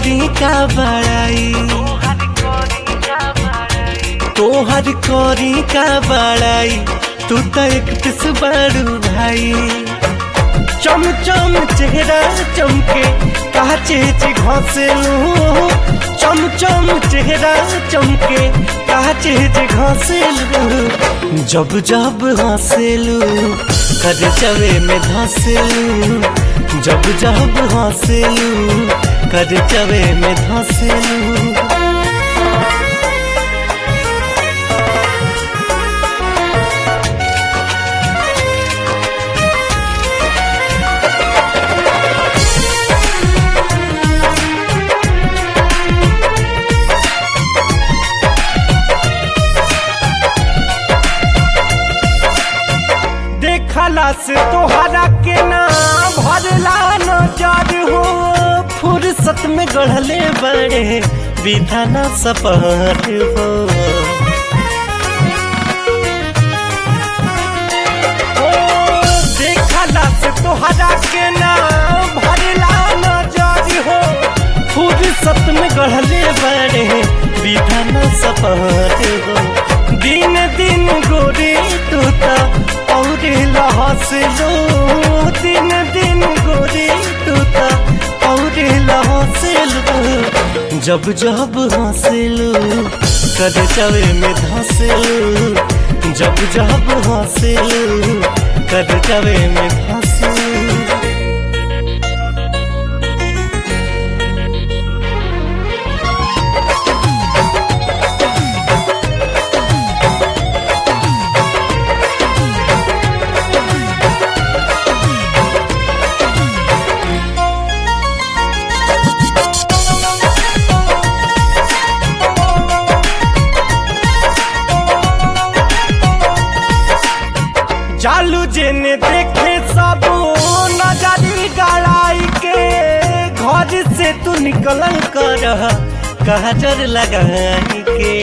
करी का बड़ाई तोहर करी का बड़ाई तू तो एक पिस बड़ू भाई चम चम चेहरा चमके काचे चे घसेलू चम चम चेहरा चमके काचे चे घसेलू जब जब हंसेलू कर चवे में धसेलू जब जब हंसेलू कर चवे में धसेलू देखला से तोहरा के ना भरला नजर हो फुर्सत में गढ़ले बड़े विधाना सपहर हो ओ, देखला से तोहरा के ना भरला नजर हो फुर्सत में गढ़ले बड़े विधाना सपहर हो दिन दिन गोरी तूता और लहसलो दिन दिन गोरी तूता और लहसलो जब जब हंसलू कद चवे में धंसलू जब जब हंसलू कद चवे में धंसलू चालू जेने देखे सब नजरी गड़ाई के घर से तू निकल कर कहजर लगाई के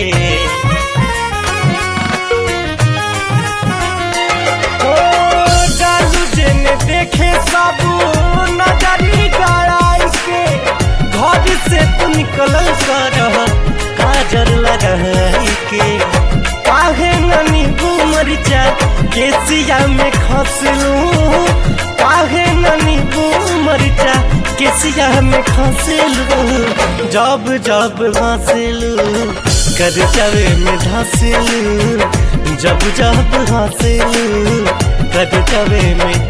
ओ चालू जेने देखे सब नजरी गड़ाई के घर से तू निकल कर काजर लगाई के काहे ननी मरिचा केसिया में खसलू काहे ननी मरिचा केसिया में खसलू जब जब हंसलू कर चवे में धसलू जब जब हंसलू कर चवे में